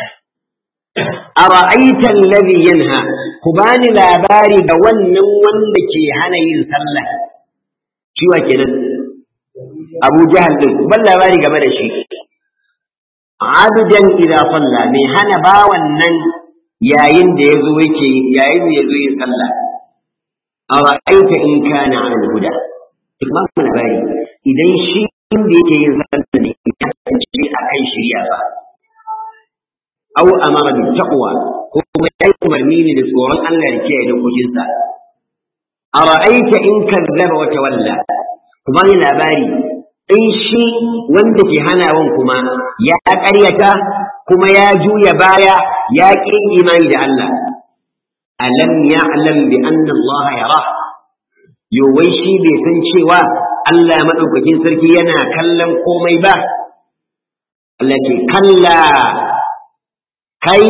A: ara'aita alladhi yanha ku bani labari da wannan wanda ke hana yin sallah shi wa kenan Abu Jahal din ban labari game da shi abdan idza salla mai hana bawan nan yayin da yazo yake yayin da yazo yin sallah ara'aita in kana ala al-huda kuma labari idan shi inda yake yin sallah ne ya kasance akan shari'a ba aw amara bi taqwa ko kuma ya umarni ne da tsoron Allah da kiyaye dokokinsa ara'aita in kazzaba wa tawalla kuma ni labari in shi wanda ke hanawan kuma ya ƙaryata kuma ya juya baya ya ƙi imani da Allah alam ya'lam bi anna Allah yara yo wai shi bai san cewa Allah madaukakin sarki yana kallon komai ba Allah ce kalla kai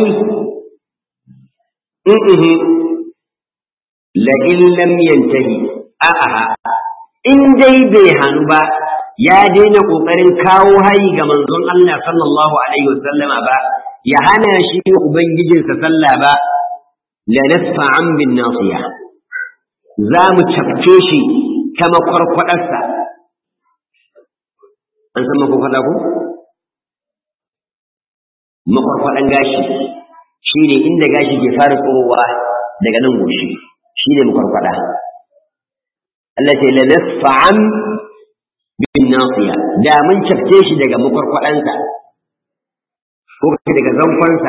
A: in la in lam yantahi a'a in dai bai hannu ba ya daina ƙoƙarin kawo hayi ga manzon Allah sallallahu alaihi wasallama ba ya hana shi ubangijinsa sallah ba la nasfa'an bin nasiya za mu cafke shi ta makwarkwadarsa an san makwarkwada ko makwarkwadan gashi shi ne inda gashi ke fara tsorowa daga nan goshi shi ne makwarkwada Allah ce la nasfa'an bin nasiya da mun cafke shi daga makwarkwadansa ko daga zanfansa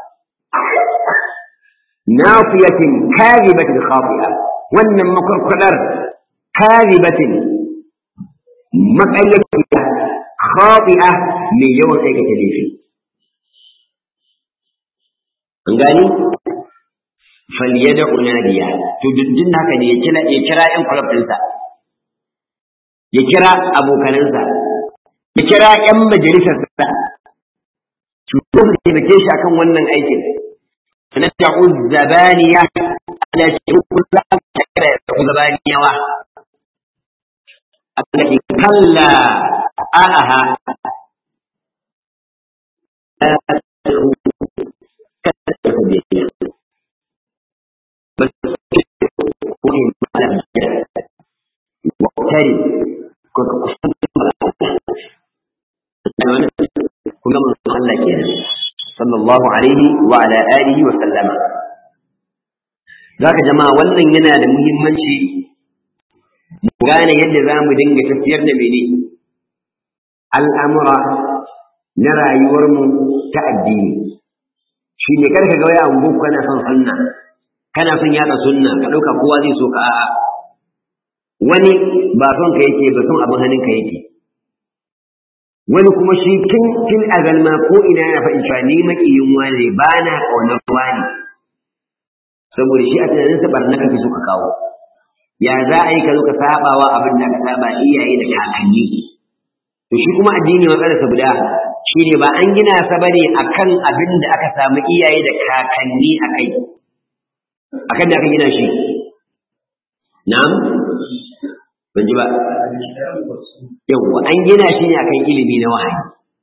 A: nafiyatin kadhibatin khafi'a wannan makwarkwadar kadhibatin maƙayyaciya khafi'a mai yawan aikata laifi an gani falyada unadiya to duk haka ne ya kira ya kira ƴan club ɗinsa ya kira abokanansa ya kira ƴan majalisarsa su zo su taimake shi akan wannan aikin na ta'u zabaniya ala shi kullu ta kira zabaniyawa Allah ki kalla aha وقترب كنا من الله كنا صلى الله عليه وعلى آله وسلم ذاك جماعة wannan yana da muhimmanci mu gane yadda za mu dinga tafiyar da mene al'amura na rayuwarmu ta addini shi ne karka ga waya ango kana son sunna kana son yada sunna ka ɗauka kowa zai so ka a'a wani ba son ka yake ba son abin hannun ka yake wani kuma shi tun tun azal ma ko ina yana faɗin cewa ni makiyin wani ba na ƙaunar wani saboda shi a tunanin sa barna kake so ka kawo ya za a yi ka zo ka sabawa abin da ka saba iyaye da kakanni to shi kuma addini matsalar sa guda shi ne ba an gina sa bane akan abin da aka samu iyaye da kakanni akai akan da aka gina shi na'am ban ji ba yawwa an gina shi ne akan ilimi na wahayi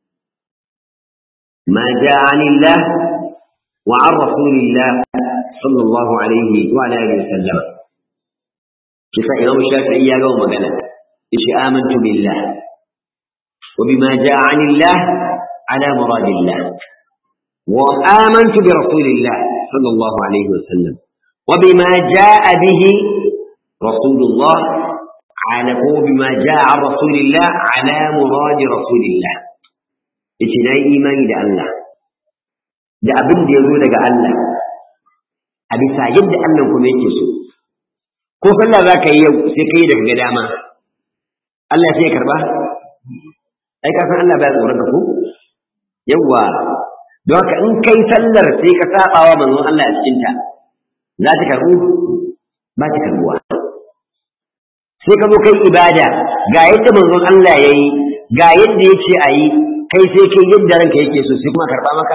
A: ma ja'anillah wa an rasulillah sallallahu alaihi wa ala alihi wasallam kisa imam shafi'i ya gawo magana yace amantu billah wa bima ja'anillah ala muradillah wa amantu bi rasulillah sallallahu alaihi wasallam wa bima ja'a bihi rasulullah على هو بما جاء عن رسول الله على مراد رسول الله yace na yi imani da Allah da abin da ya zo daga Allah a bisa yadda Allah kuma yake so ko sallah za ka yi yau sai ka yi daga ga dama Allah sai ya karba ai ka san Allah baya tsoron ka ko yawwa don haka in kai sallar sai ka saba wa manzon Allah a cikin ta za ta karbu ba ta karbuwa sai ka zo kai ibada ga yadda manzon Allah ya yi ga yadda ya ce a yi kai sai kai yadda ranka yake so sai kuma karɓa maka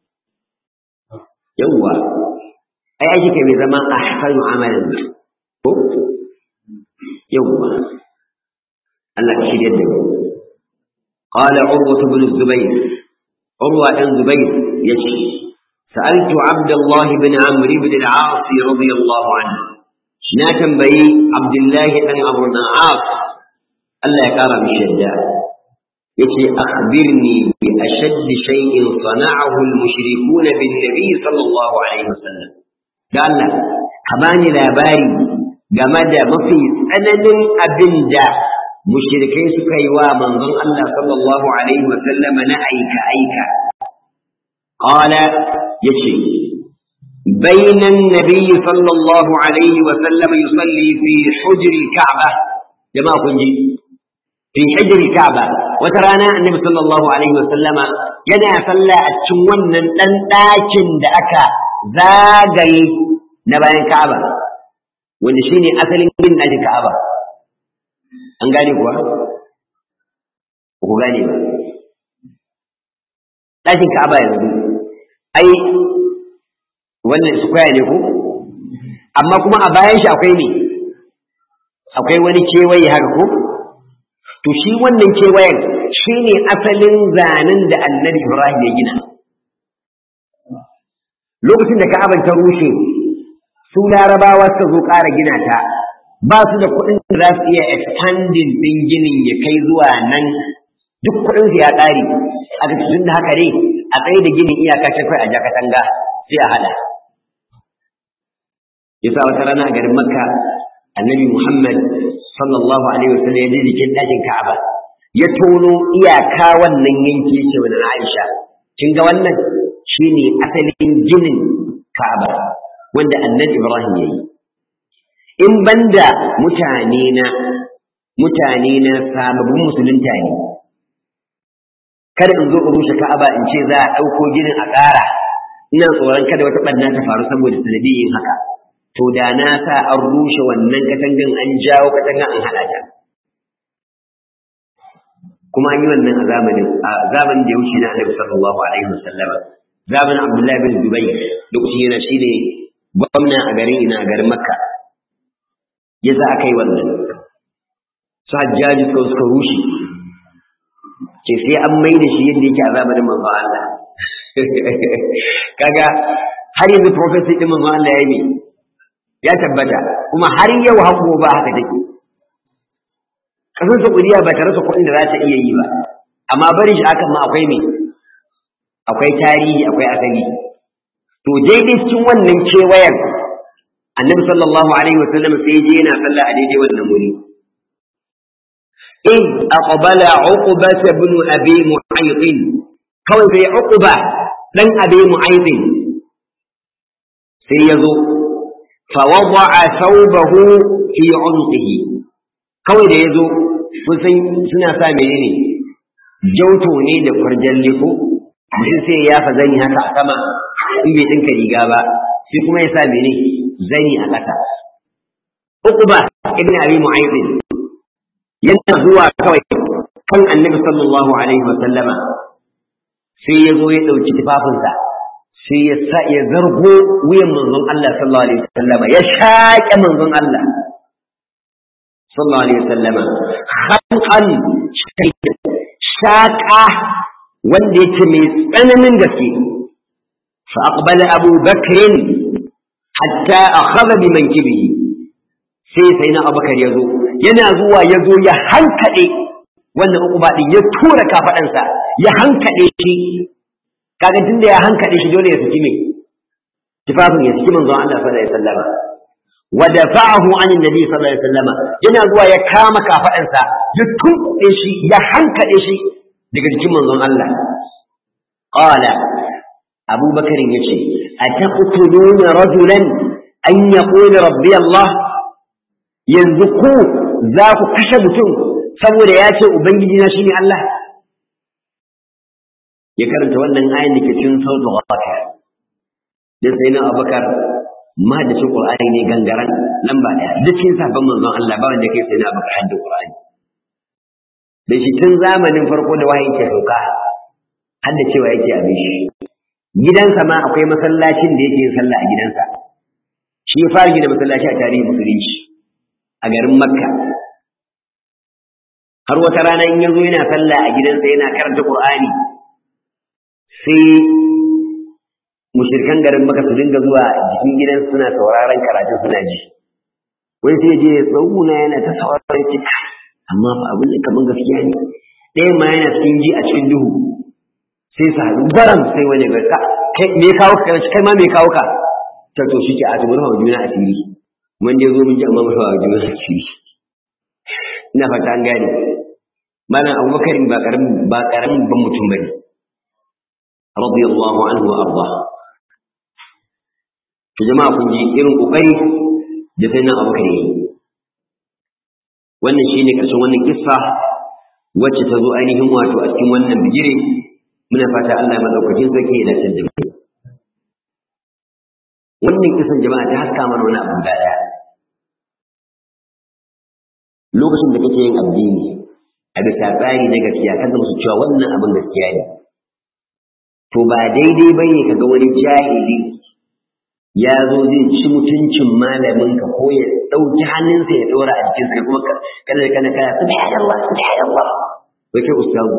A: yawwa ai aiki kai mai zama a hasanu amalan ko yawwa Allah ka shirya da mu قال عروة بن الزبير عروة بن زبير يشي سألت عبد الله بن عمرو بن العاص رضي الله عنه na tambayi Abdullahi ɗan Abu Na'af Allah ya ƙara mishi yadda yace akhbirni bi ashadd shay'in sana'ahu al-mushrikun bin nabi sallallahu alaihi wasallam da Allah ka bani labari game da mafi tsananin abin da mushrikai suka yi wa manzon Allah sallallahu alaihi wasallam na aika aika qala yace بين النبي صلى الله عليه وسلم يصلي في حجر الكعبة جماعة كنجي في حجر الكعبة وترانا النبي صلى الله عليه وسلم ينا صلى أتشون لن لكن دأكا زاقي نبان الكعبة ونشيني أصل من أجل الكعبة أنقالي هو وقالي لكن كعبة يقول أي wannan square ne ko amma kuma a bayan shi akwai ne akwai wani kewaye haka ko to shi wannan kewayen shi ne asalin zanen da annabi ibrahim ya gina lokacin da ka'aban ta rushe su larabawa suka zo ƙara gina ta ba su da kuɗin da za su iya expanding ɗin ginin ya kai zuwa nan duk kuɗin su ya ƙare a tun da haka ne a tsaye da ginin iyaka ta kai a jakatanga sai a hada yasa wata rana a garin makka annabi muhammad sallallahu alaihi wasallam ya je jikin ɗakin ka'aba ya tono iyaka wannan yanki yake wa na aisha kin ga wannan shine asalin ginin ka'aba wanda annabi ibrahim ya yi in banda mutane na mutane na sababbin musulunta ne kada in zo in rushe ka'aba in ce za a ɗauko ginin a ƙara ina tsoron kada wata ɓanna ta faru saboda sanadiyin haka to da na sa an rushe wannan katangan an jawo katangan an haɗa ta kuma an yi wannan a zamanin a zamanin da ya wuce na Annabi sallallahu alaihi wasallama zamanin Abdullahi bin Dubai lokacin yana shi ne gwamna a garin ina a garin Makka ya sa aka yi wannan su hajjaji suka suka rushe ce sai an mai da shi yadda yake a zamanin manzo Allah kaga har yanzu prophecy din manzo Allah ya yi ya tabbata kuma har yau hango ba haka take kasar Saudiya ba ta rasa kuɗin da za ta iya yi ba amma bari shi akan ma akwai me akwai tarihi akwai asali to daidai cikin wannan kewayen annabi sallallahu alaihi wasallam sai je yana sallah a daidai wannan wuri إذ أقبل عقبة بن أبي معيط kawai sai uquba dan abi mu'aydin sai yazo fa wada'a thawbahu fi 'unqihi kawai da yazo kun san suna sa menene jauto ne da kwarjalle ko mutum sai ya fa zani haka a sama in bai dinka riga ba sai kuma ya sa mene zani a ƙasa uquba ibn abi mu'aydin yana zuwa kawai kan annabi sallallahu alaihi wa sallama sai ya zo ya ɗauki tufafinsa sai ya sa ya zargo wuyan manzon Allah sallallahu alaihi wasallama ya shaƙe manzon Allah sallallahu alaihi wasallama khalqan shaƙa wanda yake mai tsananin gaske fa aqbala Abu Bakr hatta akhadha bi mankibihi sai sai na Abubakar ya zo yana zuwa ya zo ya hankade wannan uku din ya tura kafaɗansa ya hankaɗe shi kaga tunda ya hankaɗe shi dole ya saki me tufafin ya saki manzon Allah sallallahu alaihi wasallama wa dafa'ahu an annabi sallallahu alaihi wasallama yana zuwa ya kama kafaɗansa ya tunkuɗe shi ya hankaɗe shi daga jikin manzon Allah qala Abu Bakar yace ataqtuluna rajulan an yaqula rabbi Allah yanzu ku za ku kashe mutum saboda ya ce Ubangiji na shi ne Allah ya karanta wannan ayin da ke cikin sautu ghafir dan sai na Abubakar ma da shi Qur'ani ne gangaran lamba daya duk cikin sabon manzon Allah ba wanda kai sai na Abubakar hadda Qur'ani da shi tun zamanin farko da wahayin ke sauka hadda cewa yake abin shi gidansa ma akwai masallacin da yake yin sallah a gidansa shi ya fara gina masallaci a tarihin musulunci a garin Makka har wata rana in yazo yana sallah a gidansa yana karanta Qur'ani sai mushrikan garin maka su dinga zuwa jikin gidan suna sauraron karatun suna ji wai sai je ya tsauna yana ta sauraron cika amma fa abin da kaman gaskiya ne ɗayan ma yana cikin ji a cikin duhu sai su haɗu baram sai wani ga ka kai me kawo ka kai ma me kawo ka ta to shi ke a tubar hawa juna asiri mun dai zo mun ji amma mafi hawa juna asiri ina fata an gane malam abubakar ba karamin ba karamin ban mutum bane radiyallahu anhu wa arda to jama'a kun ji irin kokari da sai nan abubakar yi wannan shine karshen wannan kissa wacce ta zo ainihin wato a cikin wannan bigire muna fata Allah madaukakin sarki ya dace da mu wannan kisan jama'a ta haska mana wani abu da daya lokacin da kake yin addini a bisa tsari na gaskiya kan musu cewa wannan abin gaskiya ne to ba daidai bane kaga wani jahili ya zo zai ci mutuncin malamin ka ko ya ɗauki hannunsa ya ɗora a jikinsa kai kuma kana kana kana subhanallah subhanallah wai kai ustazu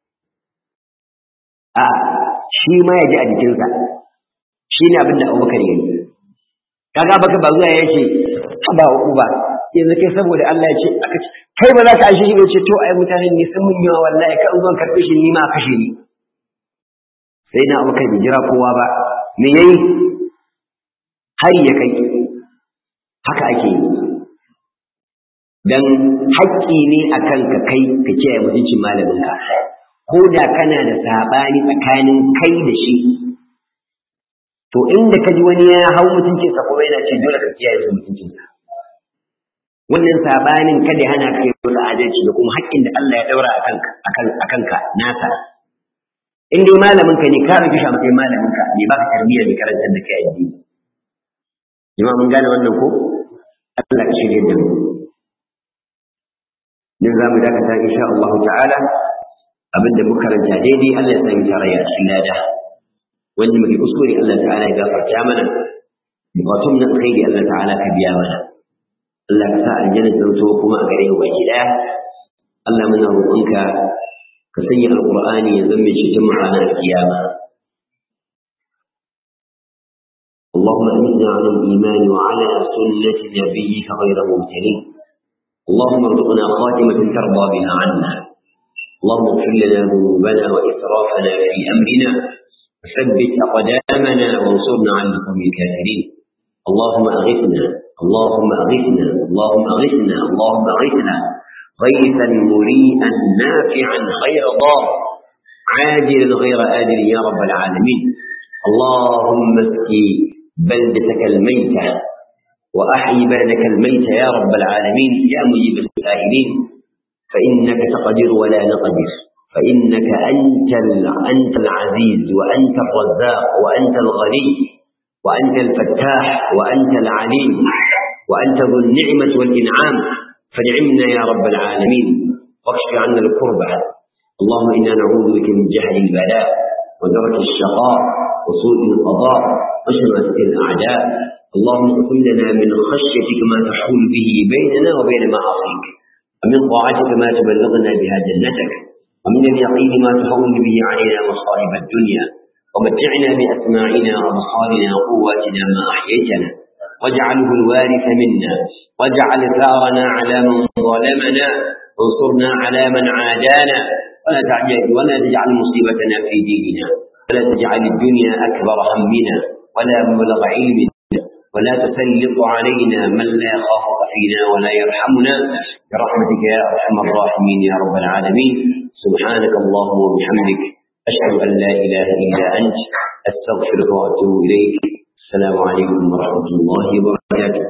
A: a shi ma ya ji a jikinsa shi ne abin da abubakar ya yi kaga baka ba zuwa ya ce ba uku ba yanzu kai saboda Allah ya ce aka ce kai ba za ka ashe shi ba ce to ai mutanen ne sun mun yawa wallahi ka zuwan karɓe shi ni ma kashe ni sai na abubakar bai jira kowa ba me yayi har ya kai haka ake yi dan haƙƙi ne akan ka kai ka kiyaye mutuncin malaminka ko da kana da saɓani tsakanin kai da shi to inda ka ji wani ya hau mutuncinsa kuma yana ce dole ka kiyaye su mutuncinsa wannan saɓanin kada hana ka yi wani adalci da kuma haƙƙin da Allah ya ɗaura a kanka nasa in dai malaminka ne ka rufe shi a matsayin malaminka ne ba ka tarbiyyar mai karantar da kai addini jama'a mun gane wannan ko Allah ka shirye da mu din za mu dakata insha Allah ta'ala abinda muka karanta daidai Allah ya sami tarayya a cikin lada wanda muke kuskure Allah ta'ala ya gafarta mana bukatun na alkhairi Allah ta'ala ka biya mana Allah ka sa aljanna ta zo kuma a gare mu baki daya Allah muna roƙonka ka sanya alqur'ani ya zama cikin mu ranar kiyama اللهم أمتنا على الإيمان وعلى سنة نبيك غير مبتلين اللهم ارزقنا خاتمة ترضى بها عنا اللهم اغفر لنا ذنوبنا وإسرافنا في أمرنا وثبت أقدامنا وانصرنا على القوم الكافرين اللهم أغثنا اللهم أغثنا اللهم أغثنا اللهم أغثنا غيثا مريئا نافعا غير ضار عاجلا غير آجل يا رب العالمين اللهم اسقي بلدتك الميتة وأحيي بلدك الميتة يا رب العالمين يا مجيب السائلين فإنك تقدر ولا نقدر فإنك أنت أنت العزيز وأنت الرزاق وأنت الغني وأنت الفتاح وأنت العليم وأنت ذو النعمة والإنعام فنعمنا يا رب العالمين واكشف عنا الكربة اللهم إنا نعوذ بك من جهل البلاء ودرك الشقاء وسوء القضاء وشماتة الأعداء اللهم اغفر لنا من خشيتك ما تحول به بيننا وبين معاصيك ومن طاعتك ما تبلغنا بها جنتك ومن اليقين ما تهون به علينا مصائب الدنيا ومتعنا بأسماعنا وأبصارنا وقواتنا ما أحييتنا واجعله الوارث منا واجعل ثارنا على من ظلمنا وانصرنا على من عادانا ولا تعجل ولا تجعل مصيبتنا في ديننا ولا تجعل الدنيا أكبر همنا ولا مبلغ علمنا ولا تسلط علينا من لا يخافك فينا ولا يرحمنا برحمتك يا أرحم الراحمين يا رب العالمين سبحانك اللهم وبحمدك أشهد أن لا إله إلا أنت أستغفرك وأتوب إليك السلام عليكم ورحمة الله وبركاته